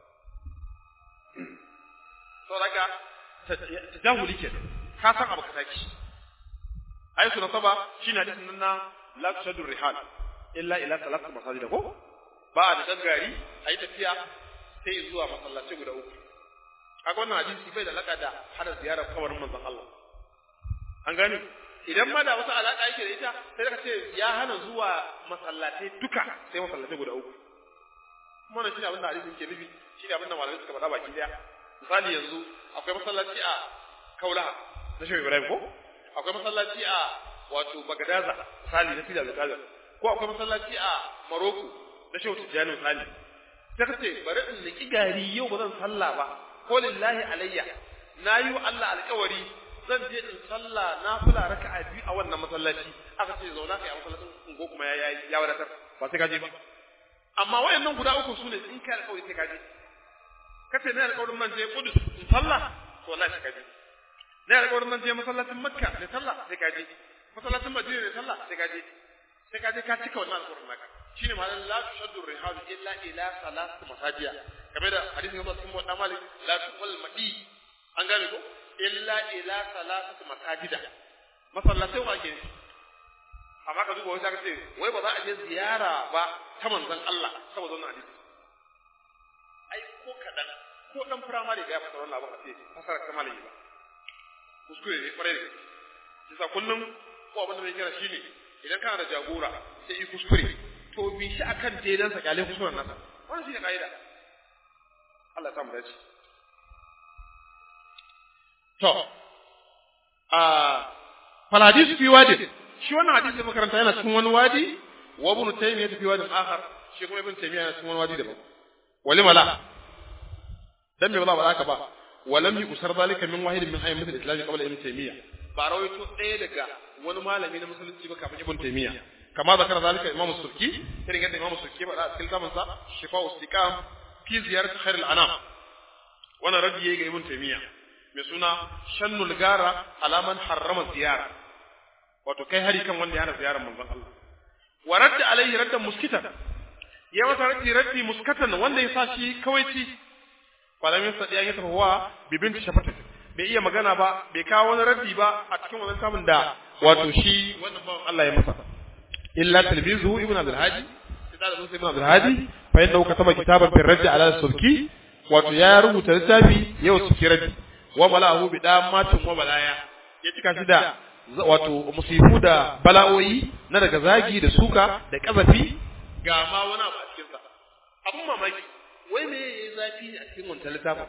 to daga tajahuli ke ka san abu ka taki ai su nasaba shine hadisin nan na la tushaddu rihal illa ila salat masajid ko ba da dangari ayi tafiya sai zuwa masallaci guda uku kaga wannan hadisi bai da alaka da hada ziyarar kabarin manzon Allah an gani idan ma da wasu alaka yake da ita sai ka ce ya hana zuwa masallatai duka sai masallatai guda uku kuma wannan shine abin da hadisin ke nufi shine abin da malamai suka faɗa baki daya misali yanzu akwai masallaci a Kaulaha na Shehu Ibrahim ko akwai masallaci a wato Bagadaza misali na Fidal Kaza ko akwai masallaci a Maroko na Shehu Tijjani misali sai ka ce bari in niki gari yau ba zan sallah ba ko lillahi alayya na yi wa Allah alƙawari zan je in sallah na fula raka'a biyu a wannan masallaci aka ce zauna kai a masallacin ungo kuma ya ya wadatar ba sai ka je ba amma wayannan guda uku sune in kai alƙawari sai ka je kace ne alƙawarin man je Kudus in sallah to wallahi sai ka je ne alƙawarin man je masallacin Makka ne sallah sai ka je masallacin Madina ne sallah sai ka je sai ka je ka cika wannan alƙawarin naka shine ma'anar la tushaddu rihal illa ila salat masajiya kamar da hadisin Abu Bakr bin Malik la tuqal madi an gane ko illa ila salat masajida masallatai wa ke amma ka duba wai ka ce wai ba za a je ziyara ba ta manzon Allah saboda wannan hadisi ai ko kadan ko dan firamare ga ya fasara wannan abin a ce fasara ta malami ba kuskure ne kwarai da gaske yasa kullum ko abin da zai kira shine idan kana da jagora sai yi kuskure to bi shi akan daidansa kyale kuskuren nasa wannan shine kaida Allah ya samu dace to a fal hadis fi wadi shi wannan hadisi da makaranta yana cikin wani wadi wa ibn taymiyyah fi wadin akhar shi kuma ibn taymiyyah yana cikin wani wadi daban wali mala dan me ba za ka ba walam yusar zalika min wahid min ayyamin al-islam qabla ibn taymiyyah ba rawaito ɗaya daga wani malami na musulunci ba kafin ibn taymiyyah kama zakar zalika imam surki irin yadda imam surki ba a cikin zaman sa shifa'u istiqam fi ziyarat khair al-anam wannan raddi yayi ga ibn taymiyyah mai suna shannul gara alaman harrama ziyara wato kai hari kan wanda ya hana ziyarar manzon Allah wa radda alaihi raddan muskitan ya masa raddi raddi muskatan wanda ya sa shi kawaici malamin sa ya tafi wa bibin shafatin bai iya magana ba bai kawo wani raddi ba a cikin wannan samun da wato shi wannan bawan Allah ya masa illa talbizu ibn abdul hadi sai da ibn abdul hadi fa inda ka taba kitaban fi raddi ala sulki wato ya rubuta littafi yau sulki raddi wa balahu bi damatin wa balaya ya cika shi da wato musifu da bala'o'i na daga zagi da suka da kazafi ga ma wani abu a cikin sa abun mamaki wai me yayi zafi a cikin wannan littafin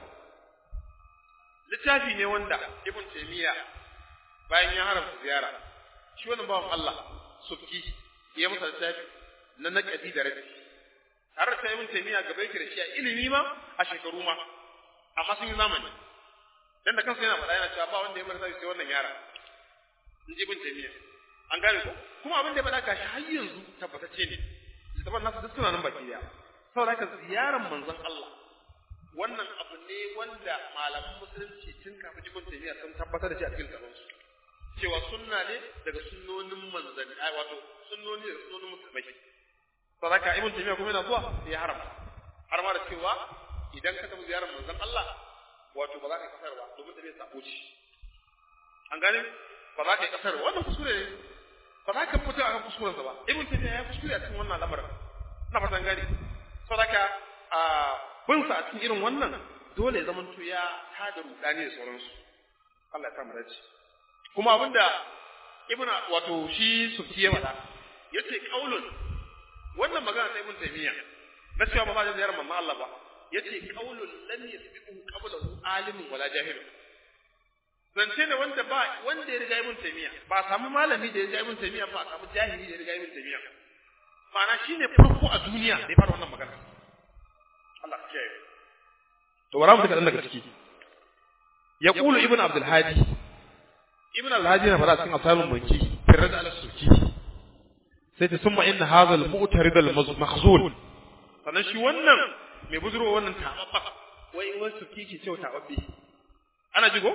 littafi ne wanda ibn taymiya bayan ya haramta ziyara shi wannan bawan Allah subki ya masa littafi na naqadi da rabi har da ibn taymiya gaba yake da shi a ilimi ma a shekaru ma amma sun yi zamani dan da kansa yana faɗa yana cewa ba wanda ya marasa sai wannan yara in ji ibn taymiya an gane ko kuma abin da ya faɗa gashi har yanzu tabbatacce ne littafin nasu duk suna nan baki daya saboda haka ziyarar manzon Allah wannan abu ne wanda malaman musulunci tun kafin ibn taymiya sun tabbatar da shi a cikin littafin su cewa sunna ne daga sunnonin manzanni ai wato sunnoni daga sunnonin musulmai saboda haka ibn taymiya kuma yana zuwa sai ya haramta har ma da cewa idan ka tafi ziyarar manzon Allah wato ba za ka yi kasar ba domin tafiya sabo ce an gane ba za ka yi kasar ba wannan kuskure ne ba za ka fito akan kuskurensa ba ibn taymiya ya kuskure a cikin wannan lamarin ina fatan gane saboda a bin sa a cikin irin wannan dole ya zamanto ya tada rudani da sauransu Allah ya kama dace kuma abinda ibn wato shi sufti ya faɗa yace qaulun wannan magana ta ibn taymiya na cewa ba za a ziyarar mamman Allah ba yace qaulun lam yasbiqu qablahu alimun wala jahilun zance ne wanda ba wanda ya riga ibn taymiya ba a samu malami da ya riga ibn taymiya ba a samu jahili da ya riga ibn taymiya ma'ana shine farko a duniya da ya fara wannan magana Allah ya kiyaye to bara mu kadan daga ciki yaqulu ibn abdul hadi ibn al hadi na fara cikin asalin mulki firad al suki sai ta summa inna hadha al mu'tarid al makhzul sannan shi wannan mai buzuro wannan tababba wai wai suki ke cewa tababbe ana jigo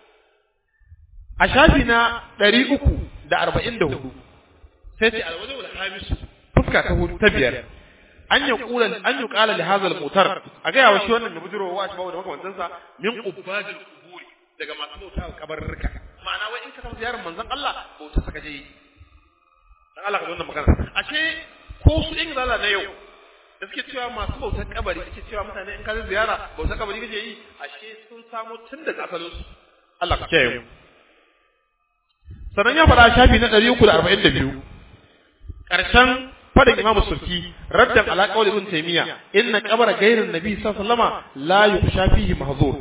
a shafi na ɗari uku da arba'in da hudu sai ce alwajen wal hamisu fuska ta hudu ta biyar an yi kula an yi kala li hazal mutar a ga yawa shi wannan mai bujirowa wa shi bawo da makamantansa min ubadil quburi daga masu bauta kabarruka ma'ana wai in ka tafi ziyarar manzon Allah bauta saka je dan Allah ka wannan magana ashe ko su in zala na yau da suke cewa masu bautar kabari suke cewa mutane in ka ziyara bautar kabari kake yi ashe sun samu tun daga asalin su Allah ka kiyaye mu sannan ya faɗa shafi na ɗari uku da arba'in da biyu ƙarshen faɗin imamu sulki raddan ala qawli ibn taymiya inna qabra ghayrin nabi sallallahu alaihi wasallama la yukhsha fihi mahzur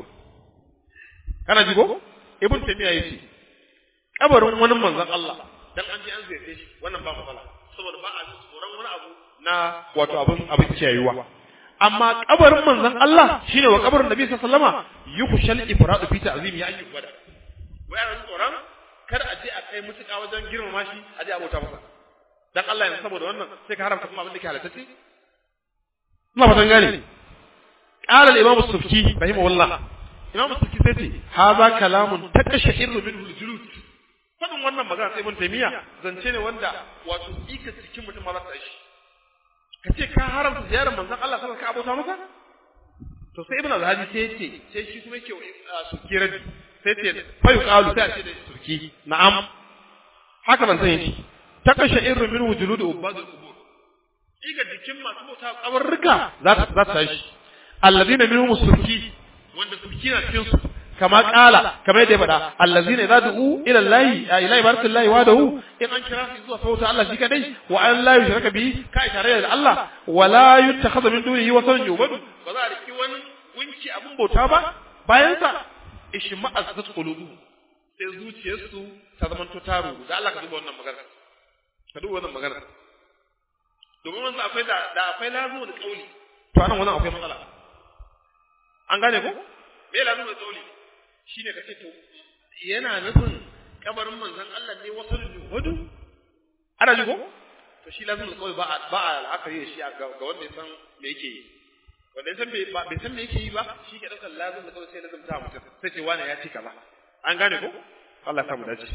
kana ji ko ibn taymiya yace kabarin wani manzon Allah dan an je an ziyarce shi wannan ba matsala saboda ba a tsoron wani abu na wato abin abin kiyayuwa amma kabarin manzon Allah shine wa kabarin nabi sallallahu alaihi wasallama yukhshal ifradu fi ta'zimi ya ayyuka wada wai ana tsoron kar a je a kai mutuka wajen girmama shi a je a bauta masa dan Allah yanzu saboda wannan sai ka haramta kuma abin da ke halatta ce ina fatan gane qala al-imam as-sufki rahimahullah imam as-sufki sai ce hadha kalamun takashairu minhu al-julud fadin wannan magana sai ibn taymiya zance ne wanda wato ika cikin mutum ma za ta shi ka ce ka haramta ziyarar manzon Allah sallallahu alaihi wasallam ka abota masa to sai ibn al-hadi sai ce sai shi kuma yake sufki raddi sai ce fa yuqalu sai a ce da sufki na'am haka ban sani shi ta kashe irin min wujulud ubadul qubur iga jikin masu bauta kabarruka za ta za ta shi alladina minhum surki wanda surki na cikin su kama kala kama yadda ya faɗa allazina idza du'u ila allahi ila ibadatillahi wahdahu in an kira su zuwa sauta Allah shi kadai wa an la yushraka bihi ka tare da Allah wa la yuttakhadha min dunihi wasan yubadu ba za a riki wani gunki abun bauta ba bayan sa ishma'azzat qulubu sai zuciyarsu ta zama to taro da Allah ka duba wannan magana ka duba wannan magana domin wanzu akwai da da akwai lazumu da kauli to anan wannan akwai matsala an gane ko me lazumu da kauli shine kace to yana nufin kabarin manzon Allah ne wasu juhudu ana ji ko to shi lazumu da kauli ba a ba a la'akari da shi ga wanda ya san me yake yi wanda ya san bai san me yake yi ba shi ke daukar lazumu da kauli sai lazumta mutum sai ce wani ya cika ba an gane ko Allah ya samu dace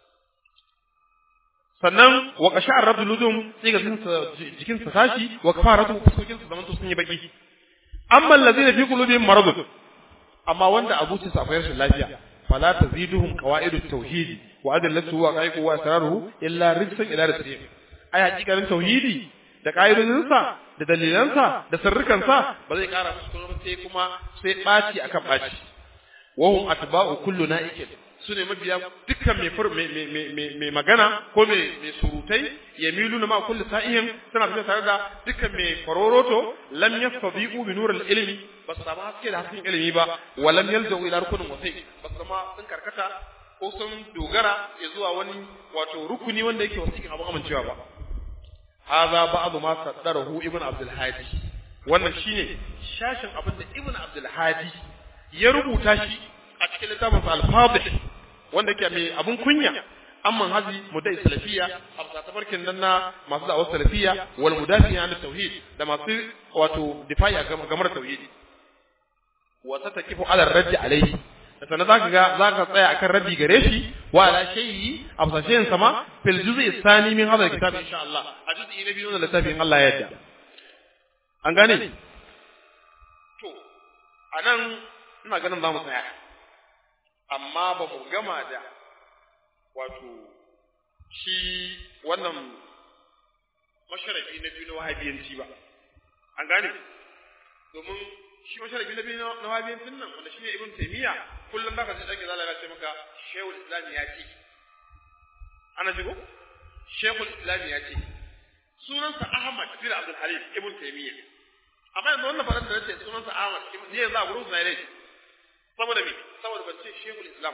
sannan wa qasha'ar rajuludum sai ga jikin sa tashi wa kafaratu fuskokin su zaman sun yi baki amma allazina fi qulubihim maradun amma wanda abucin sa akwai rashin lafiya fala taziduhum qawaidut tauhidi wa adallatu wa qaiqu wa asraruhu illa rijsan ila rijsin ai hakikarin tauhidi da ka'idodin sa da dalilan sa da sirrukan sa ba zai kara musu kuma sai kuma sai baci akan baci wa hum atba'u kullu na'ikin su ne mabiya dukkan mai magana ko mai surutai ya milu na ma kulli sa'ihin suna tafiya tare da dukkan mai faroroto lam yastabiqu bi nuril ilmi ba su samu haske da hasken ilimi ba wa lam yalzau ila rukunin wasai ba su zama sun karkata ko sun dogara ya zuwa wani wato rukuni wanda yake wasiƙin abu amincewa ba hadha ba'd ma saddarahu ibn abdul hadi wannan shine shashin abin da ibn abdul hadi ya rubuta shi a cikin littafin al-fadih wanda ke mai abun kunya amman hazi mudai salafiya a tafarkin nan na masu da'awar salafiya wal mudafi an tauhid da masu wato difai a gamar tauhidi wa tatakifu ala raddi alaihi da sanan zaka ga zaka tsaya akan raddi gare shi wa ala shay'i a fasashen sama fil juz'i thani min hadha kitab insha Allah a juz'i na biyu na littafin Allah ya yarda an gane to anan ina ganin za mu tsaya amma ba mu gama da wato shi wannan masharafi na biyu na wahabiyanci ba an gane domin shi masharafi na biyu na wahabiyancin nan wanda shi ne ibn taymiya kullum baka ji dake zalaka ce maka shehul islam ya ce ana jigo shehul islam ya ce sunansa ahmad bin abdul halim ibn taymiya amma yanzu wannan faran da nace sunansa ahmad ne yanzu a gurin sa ne saboda me saboda ban ce shehul islam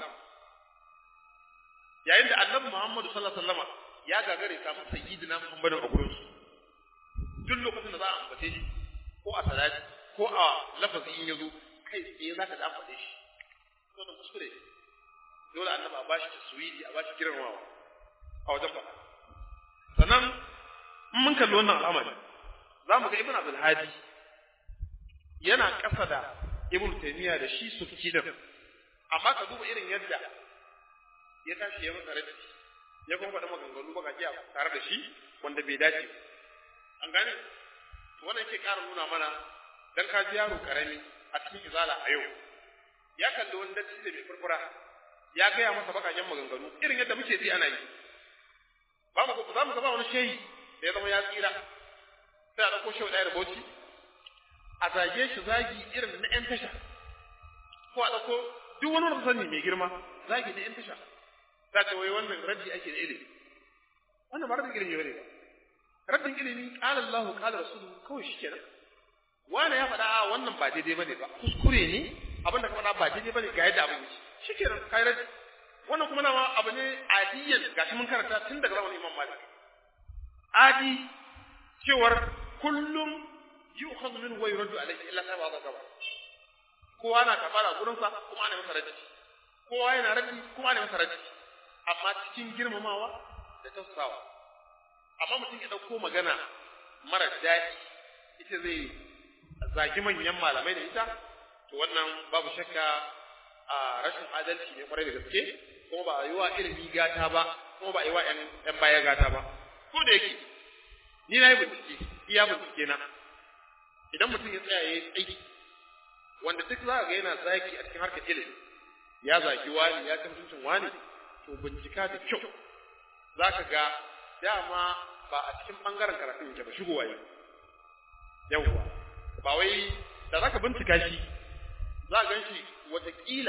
yayin da annabi muhammadu sallallahu alaihi wasallam ya gagare samu sayyidina muhammadin a gurin su duk lokacin da za a ambace shi ko a salati ko a lafazi in yazo kai tsaye za ka da faɗe shi wannan kuskure dole annabi a bashi taswidi a bashi girmamawa a wajen faɗa sannan in mun kalli wannan al'amari za mu ga ibn abdul hadi yana ƙasa da ibn taymiya da shi sufki din amma ka duba irin yadda ya tashi ya masa raddi ya kuma faɗa maganganu baka ji tare da shi wanda bai dace an gane to wannan yake ƙara nuna mana dan ka ji yaro karami a cikin izala a yau ya kalli wani datti da mai furfura ya gaya masa bakaken maganganu irin yadda muke ji ana yi ba mu za mu ga ba wani shehi da ya zama ya tsira sai a ɗauko shehu ɗaya da bauchi a zage shi zagi irin na 'yan tasha ko a ɗauko duk wani wanda sani mai girma zagi na 'yan tasha za ta wai wannan raddi ake da ilimi wannan ba raddin ilimi bane ba raddin ilimi qala Allahu qala rasuluhu kawai shikenan wani ya faɗa a wannan ba daidai bane ba kuskure ne abin da ka faɗa ba daidai bane ga yadda abin yake shikenan kai raddi wannan kuma nawa abu ne adiyan gashi mun karanta tun daga zamanin Imam Malik adi cewar kullum yu'khadhu minhu wa yuraddu alayhi illa ta ba gaba kowa na kafara gurin sa kuma ana masa raddi kowa yana raddi kuma ana masa raddi amma cikin girmamawa da tausawa amma mutum ya dauko magana mara daɗi ita zai zagi manyan malamai da ita to wannan babu shakka a rashin adalci ne kwarai da gaske kuma ba a yi wa ilimi gata ba kuma ba a yi wa ‘yan baya gata ba ko da yake ni na yi bincike iya bincike na idan mutum ya tsaya ya yi aiki wanda duk za ga yana zaki a cikin harkar ilimi ya zagi wani ya ci mutuncin wani to bincika da kyau za ka ga dama ba a cikin ɓangaren karatun yake ba shigowa yi yawwa ba wai da za ka bincika shi za a gan shi watakila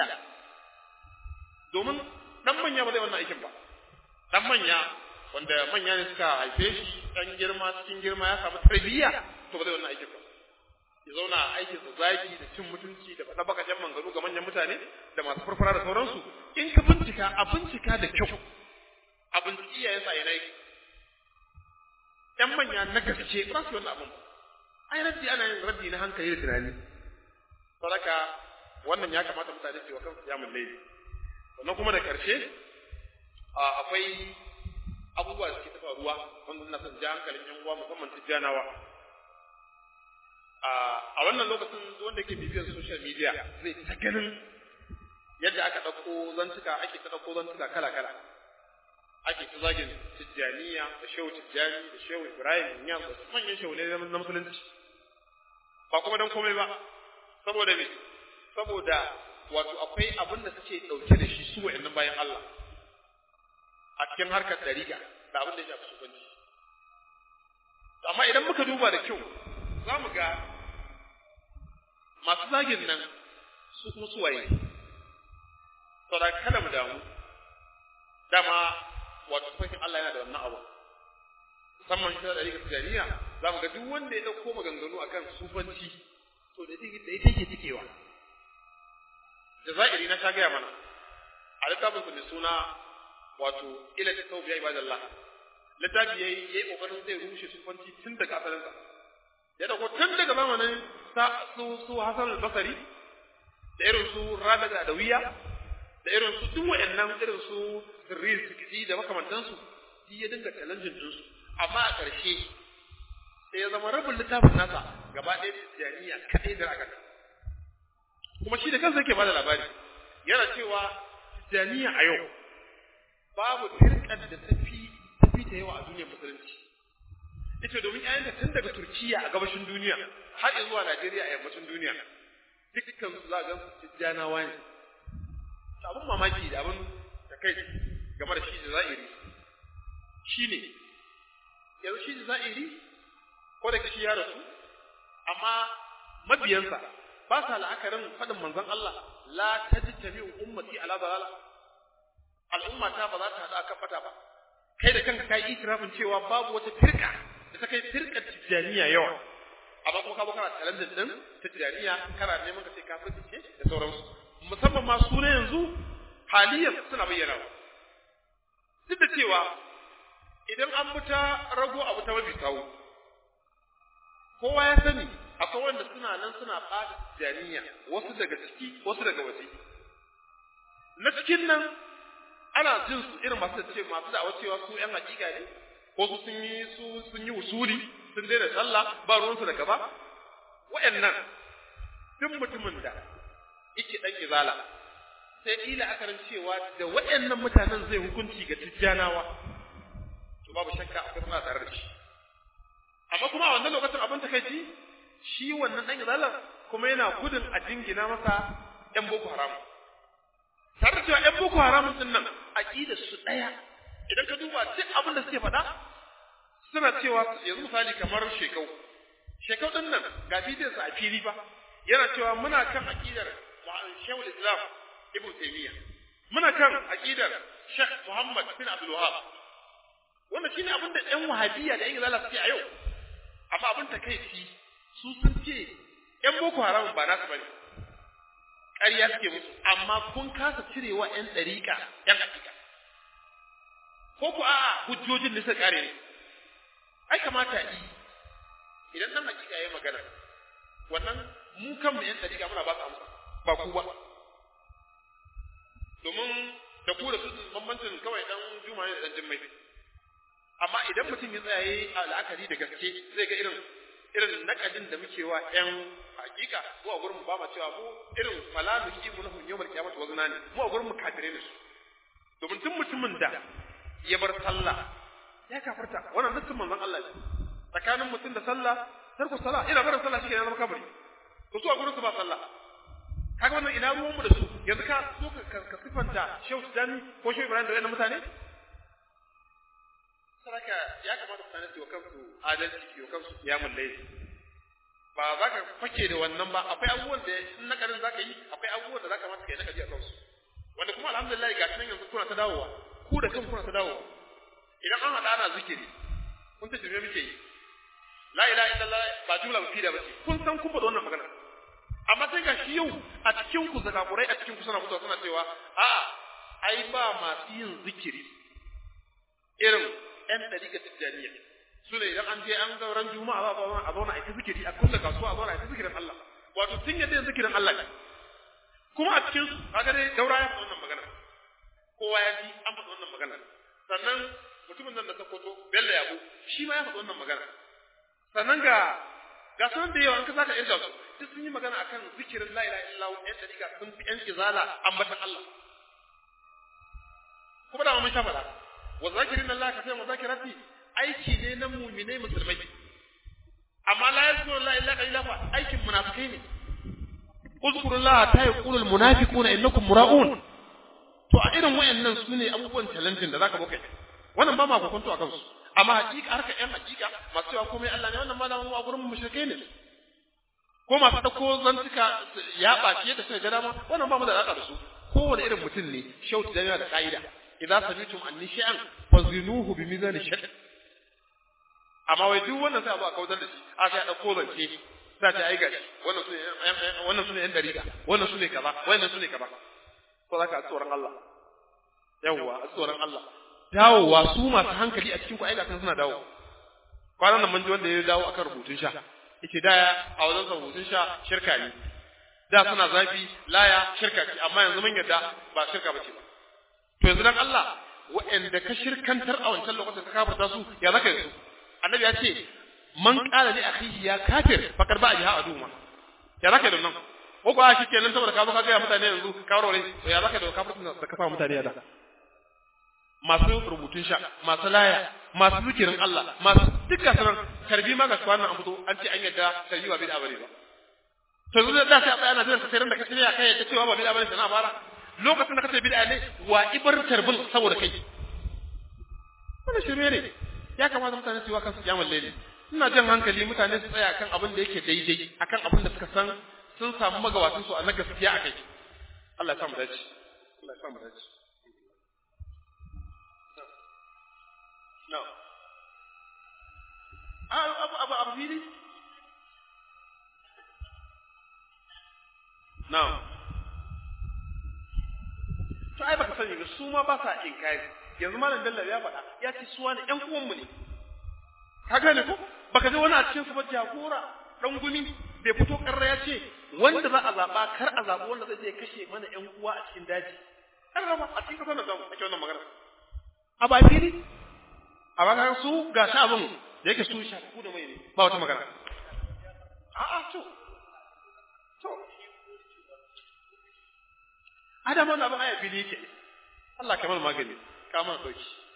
domin ɗan manya ba zai wannan aikin ba ɗan manya wanda manya ne suka haife shi ɗan girma cikin girma ya samu tarbiyya to ba zai wannan aikin ba ya zauna a aikin sa zagi da cin mutunci da faɗa bakajen manganu ga manyan mutane da masu farfara da sauransu in ka bincika a bincika da kyau a binciki iyayen sa yana ƴan manya na gaske ba su wannan abin ai raddi ana yin raddi na hankali da tunani sadaka wannan ya kamata mutane su yi wa kansu kiyamun laifi sannan kuma da ƙarshe akwai abubuwa da suke ta faruwa wanda ina son ja hankalin yan uwa musamman tijjanawa a wannan lokacin wanda yake bibiyar social media zai ta ganin yadda aka ɗauko zantuka ake ta ɗauko zantuka kala kala ake ta zagin tijjaniya da shehu tijjani da shehu ibrahim ya da manyan shehu ne na musulunci ba kuma don komai ba saboda me saboda wato akwai abin da suke ɗauke da shi su wa'annan bayan Allah a cikin harkar dariƙa da abin da ya shafi shugabanci amma idan muka duba da kyau za mu ga masu zagin nan su kuma su waye saboda kada mu damu dama wato fahimtar Allah yana da wannan abu musamman shi da dariƙa tijaniya za mu ga duk wanda ya ɗauko maganganu akan sufanci to da ita yake cikewa jazairi na ta gaya mana a littafin su mai suna wato ila ta taubiya ibadallah littafi yayi yayi kokarin zai rushe sufanci tun daga asalin sa ya dauko tun daga zamanin sa su su Hasan al-Basri da irin su Rabi da Adawiya da irin su duk wayannan irin su Sirri Sikidi da makamantan su shi ya dinga challenge din su amma a ƙarshe sai ya zama rabin littafin nasa gaba ɗaya tijaniya kaɗai da aka kuma shi da kansa yake bada labari yana cewa tijaniya a yau babu firkar da tafi tafi ta yawa a duniyar musulunci ita domin ƴaƴanta tun daga Turkiya a gabashin duniya har zuwa Najeriya a yammacin duniya dukkan su za ga su tijjanawa ne abin mamaki da abin da kai game da shi da za'iri shine yanzu shi da za'iri ko da kishi ya rasu amma mabiyansa ba sa la'akarin faɗin manzon Allah la tajtami ummati ala dalala al'umma ta ba za ta haɗu akan fata ba kai da kanka kai itirafin cewa babu wata firka da ta kai firkar tijaniya yawa amma kuma ka ba kana challenge din ta tijaniya kana neman ka ce kafirci ce da sauransu musamman ma su na yanzu haliyan suna bayyana duk da cewa idan an bi ta rago abu ta mafi kawo kowa ya sani akwai wanda suna nan suna ɓata janiya wasu daga ciki wasu daga waje na cikin nan ana jin su irin masu ce masu da cewa su yan hakika ne ko su sun yi su sun yi usuli sun daina sallah ba ruwansu da gaba wa'annan duk mutumin da yake dan izala sai ila akarin cewa da wa'annan mutanen zai hukunci ga tijjanawa to babu shakka akwai suna tare da shi amma kuma a wannan lokacin abin takaici shi wannan dan izalar kuma yana gudun a jingina masa ‘yan Boko Haram. Tare da cewa ‘yan Boko Haram din nan aƙidar su ɗaya, idan ka duba duk abin da suke faɗa, suna cewa yanzu misali kamar shekau. Shekau ɗin nan ga bidiyarsa a fili ba, yana cewa muna kan aƙidar Shehul Islam Ibn Taymiyyah. Muna kan aƙidar Sheikh Muhammad bin Abdul Wahab. Wannan shine abin da ‘yan Wahabiyya da ‘yan Izala suke a yau. Amma abin takaici su sun ce ‘yan Boko Haram ba nasu bane, ƙarya suke musu, amma kun kasa cirewa ‘yan ɗariƙa ‘yan hakika. Ko ku a'a hujjojin da suka ƙare ne, ai kamata yi, idan ɗan hakika ya magana, wannan mu kanmu ‘yan ɗariƙa muna ba su amsa, ba ku ba. Domin da ku da su bambancin kawai ɗan juma ne da ɗan jimmai. Amma idan mutum ya tsaya yi a la'akari da gaske zai ga irin irin nakadin da muke wa ƴan hakika mu a gurin ba ma cewa mu irin fala nuki mu lahum yawmal qiyamati wazna ne mu a gurin mu kafire ne su domin tun mutumin da ya bar sallah ya kafarta wannan nassin manzon Allah ne tsakanin mutum da sallah tarku sallah ina barin sallah shi ke zama kabari to su a gurin su ba sallah kaga wannan ina ruwan mu da su yanzu ka so ka ka sifanta Shehu Tijani ko Shehu Ibrahim da wannan mutane saraka ya kamata mutane su yi wa kansu adalci su yi wa kansu kiyamun laifi ba za ka fake da wannan ba akwai abubuwan da in nakarin za ka yi akwai abubuwan da za ka mata ka yi nakari a kansu wanda kuma alhamdulillah ga nan yanzu kuna ta dawowa ku da kanku kuna ta dawowa idan an haɗa ana zikiri kun ta jirme muke yi la ilaha illallah ba jumla ba fida ba ce kun san kun faɗa wannan magana amma sai ga shi yau a cikin ku zakakurai a cikin ku suna fitowa suna cewa a'a ai ba masu yin zikiri irin ‘yan ɗariƙa tijjaniya su ne idan an je an ga ran juma'a za a zauna a zauna a yi zikiri a kulle kasuwa a zauna a yi zikirin Allah wato sun yadda yin zikirin Allah ne kuma a cikin su kaga dai daura ya faɗi wannan magana kowa ya ji an faɗi wannan magana sannan mutumin nan da Sokoto Bello Yabo shi ma ya faɗi wannan magana sannan ga ga sanan da yawa an ka saka irga su duk sun yi magana akan zikirin la ilaha illallah yan dariƙa sun fi yan izala ambatan Allah kuma da mun sha faɗa wa zakirin Allah ka sai wa zakirati aiki ne na mu'minai musulmai amma la yazkuru la ilaha illallah aikin munafikai ne uzkurullaha ta yaqulul munafiquna innakum mura'un to a irin wayannan su ne abubuwan talentin da zaka bokai wannan ba ma kokonto akan su amma hakika harka yan hakika masu cewa komai Allah ne wannan malamin a gurin mushrikai ne ko masu dauko zantuka ya bace da suka ga dama wannan ba mu da alaka da su kowane irin mutum ne shauti da yana da ka'ida idza samitum anni shay'an fazinuhu bi mizan shar amma wai duk wannan sai a zo a kaudar da shi a sai a dauko zance za ta ai gashi wannan sune wannan sune yan dariƙa wannan sune kaza wannan sune kaza ko zaka tsoron Allah yawwa tsoron Allah dawowa su masu hankali a cikin ku ai ga suna dawo kwanan nan mun ji wanda ya dawo akan rubutun sha yace da a wajen rubutun sha shirka ne da suna zafi laya shirka ce amma yanzu mun yarda ba shirka bace ba to yanzu dan Allah wa'anda ka shirkantar a wancan lokacin ka kafarta su ya zaka yi su annabi ya ce man qala li akhihi ya kafir fakar ba jiha aduma ya zaka da nan ko ba shi kenan saboda ka zo ka ga mutane yanzu ka warware to ya zaka da kafircin da ka fa mutane da masu rubutun sha masu laya masu zikirin Allah masu dukkan sanar tarbi ma ga kwanan an fito an ce an yadda tarbi ba bid'a bane ba to yanzu da sai a tsaya ana jiran ka sai ran da ka tsaya kai ta cewa ba bid'a bane sana fara lokacin da ka ce bid'a ne wa ibar tarbin saboda kai wannan shirme ne ya kamata mutane su yi wa kansu kiyamul laili ina jan hankali mutane su tsaya kan abin da yake daidai akan abin da suka san sun samu magabatan su a na gaskiya akai Allah ya sa mu dace Allah ya sa mu dace no abu abu abu fili no to ai baka sani ba su ma ba sa inkari yanzu malam Bello ya faɗa ya ce su wani ƴan uwanmu ne ka gane ko baka ji wani a cikin su ba jagora dan gumi bai fito karra ya ce wanda za a zaba kar a zaba wanda zai je kashe mana ƴan uwa a cikin daji kar raba a cikin kasar da zamu ake wannan magana a ba fili a ba su ga shi abin da yake su shafu da mai ne ba wata magana a'a to to adama na abin aya fili yake Allah kamar magani kamar sauki